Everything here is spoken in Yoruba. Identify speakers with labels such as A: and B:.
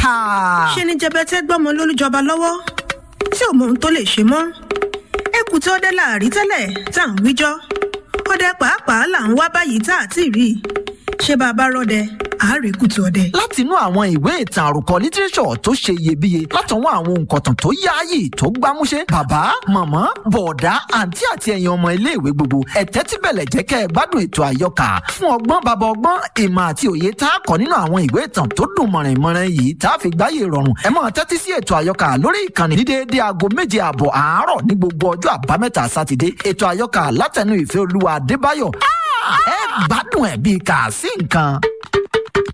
A: ṣe ni jẹbẹtẹ gbọmọ lólùjọba lọ́wọ́ tí ò mọ ohun tó lè ṣe mọ́ ẹkù tí ọdẹ láàrí tẹ́lẹ̀ tá à ń wíjọ́ ọdẹ pàápàá là ń wá báyìí tá à ti rí i ṣé bá a bá rọdẹ àárẹ̀ kùtù ọdẹ.
B: látinú àwọn ìwé ìtàn àròkọ lítírẹ́sọ̀ tó ṣe iyebíye látọwọ́ àwọn òǹkọ̀tàn tó yáàyè tó gbámúṣé bàbá màmá bọ̀ọ̀dá àǹtí àti ẹ̀yin ọmọ iléèwé gbogbo ẹ̀tẹ́ tí bẹ̀lẹ̀ jẹ́ kẹ́ ẹ gbádùn ètò àyọkà fún ọgbọ́n bàbá ọgbọ́n ìmọ̀ àti òye tá a kọ́ nínú àwọn ìwé ìtàn tó dùn mọ̀rìnmọ̀rìn yìí tá a fi gbáyé rọrùn ẹ máa tẹ́tí sí ètò àyọkà lórí ìkànnì ní déédé aago méje àbọ̀ àárọ̀ ní gbogbo ọjọ́ àbámẹ́ta sátidé ètò àyọkà látẹnu ìfẹ́ olúwa adébáyọ̀ ẹ gbádùn ẹ̀ bíi kà sí nǹkan.